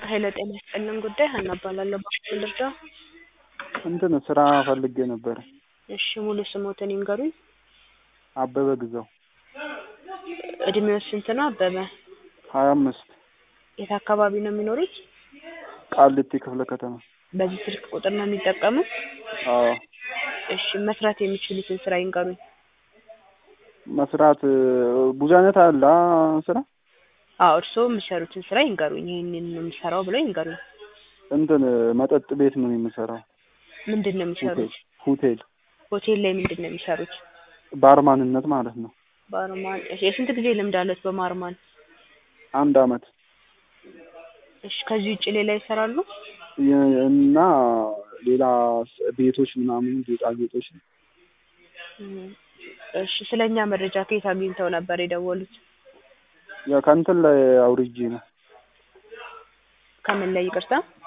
ሄሎ ጤና ይስጥልን ጉዳይ ሀና እባላለሁ። በምን ልርዳ? እንትን ስራ ፈልጌ ነበር። እሺ ሙሉ ስሞትን ይንገሩኝ። አበበ ግዛው እድሜው ስንት ነው አበበ? ሀያ አምስት የት አካባቢ ነው የሚኖሩት? ቃሊቲ ክፍለ ከተማ። በዚህ ስልክ ቁጥር ነው የሚጠቀሙት? አዎ እሺ መስራት የሚችሉትን ስራ ይንገሩኝ። መስራት ብዙ አይነት አለ አ- ስራ አዎ እርስዎ የሚሰሩትን ስራ ይንገሩኝ። ይህንን ነው የምሰራው ብለው ይንገሩኝ። እንትን መጠጥ ቤት ነው የምሰራው። ምንድን ነው የሚሰሩት? ሆቴል ሆቴል ላይ ምንድን ነው የሚሰሩት? ባርማንነት ማለት ነው። ባርማን። እሺ የስንት ጊዜ ልምድ አለት በማርማን? አንድ አመት እሺ ከዚህ ውጭ ሌላ ይሰራሉ? የ- እና ሌላ ስ- ቤቶች ምናምን ጌጣጌጦች እም፣ እሺ ስለኛ መረጃ ከየት አግኝተው ነበር የደወሉት? ያ ከእንትን ላይ አውርጄ ነው ከምን ላይ ይቅርታ?